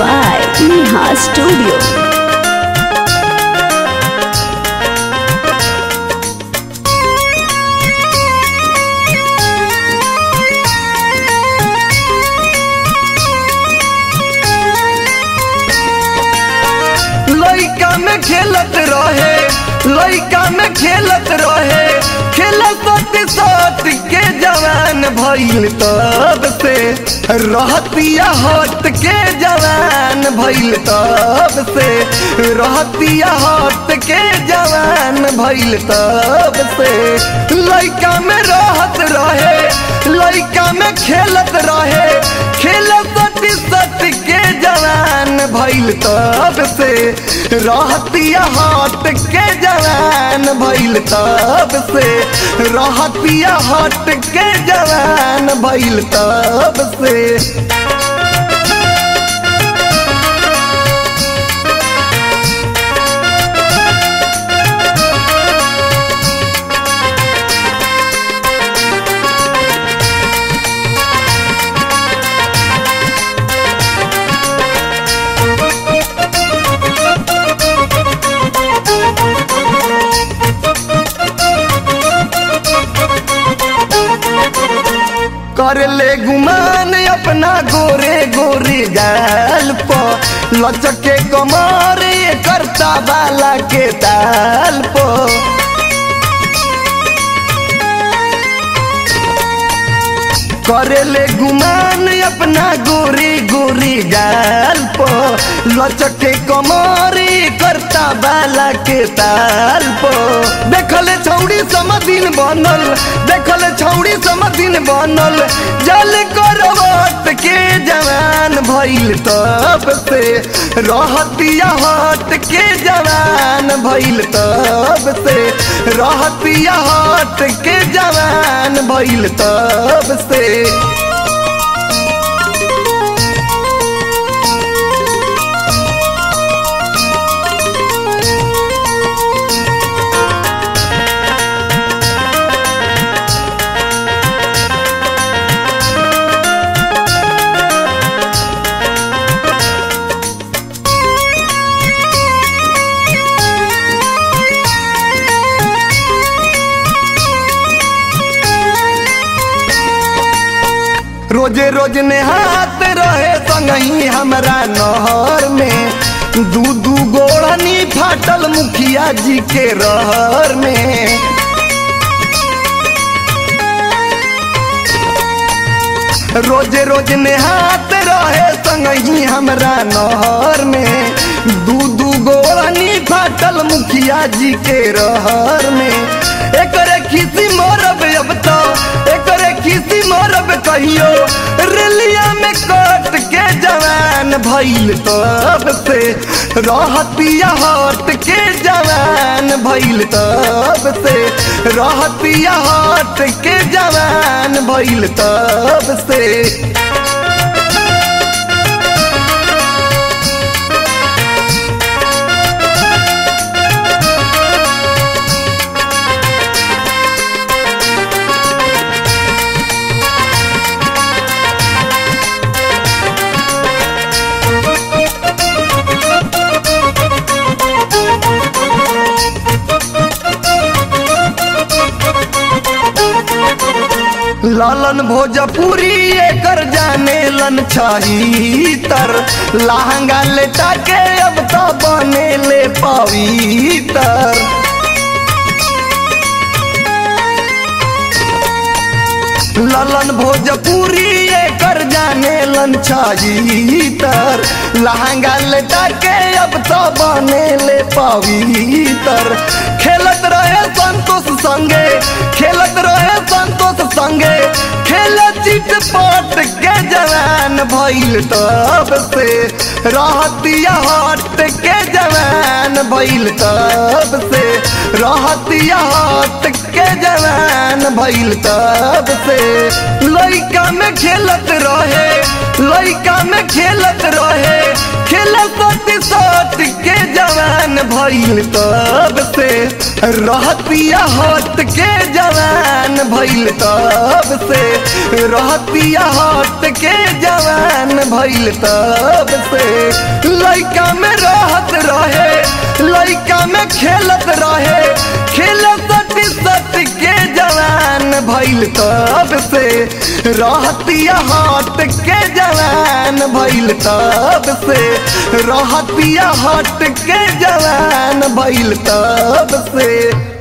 by Neha Studio. लइका में खेलत रहे लइका में खेलत रहे खेलत सत के जवान भइल तब से रहतिया हट के जवान भइल तब से रहतिया हट के जवान भइल तब से लइका में रहत रहे लइका में खेलत रहे खेलत सत के जवान भइल तब से रहतिया हट के जवान भइल तब से रहतिया हट के जवान भइल तब से कर ले गुमान अपना गोरे गोरे गाल पर लचके कमर ये करता बाला के ताल पर करेले गुमान अपना गोरी गोरी गाल पो लचके कमरी करता बाला के ताल पो देखले छौड़ी समदिन बनल देखले छौड़ी समदिन बनल जल करवत के जवान भइल तब से रहतिया हट के जवान भइल तब से रहतिया हट के जवान भइल तब से रोजे रोज नेहात रहे संगही हमरा नहर में दू दू गोड़नी फाटल मुखिया जी के रहर में रोजे रोज नेहात रहे संगही हमरा नहर में दू दू गोड़नी फाटल मुखिया जी के रहर में एकरे खिसी मोरब अब तो एकरे खिसी मोरब कहियो रेलिया में कट के जवान भइल तब से रहतिया हट के जवान भइल तब से रहतिया हट के जवान भइल तब से लालन भोजपुरी एकर जाने लन छही तर लहंगा लेटा के अब तो बने ले पवितर ललन भोजपुरी एकर जाने लन छही तर लहंगा लेटा के अब तो बने ले पवितर खेलत रहे संतोष संगे खेलत रहे संतोष संगे खेल चिट पट के जवान भइल तब से रहतिया हट के जवान भइल तब से रहतिया हट के जवान भइल तब से लइका में खेलत रहे लइका में खेलत रहे खेलत सत के जवान भइल तब से रहतिया हट के जवान भइल तब से रहतिया हट के जवान भइल तब से लइका में रहत रहे लइका में खेलत रहे खेलत सटी सट के जवान भइल तब से रहतिया हट के जवान भइल तब से रहतिया हट के जवान भइल तब से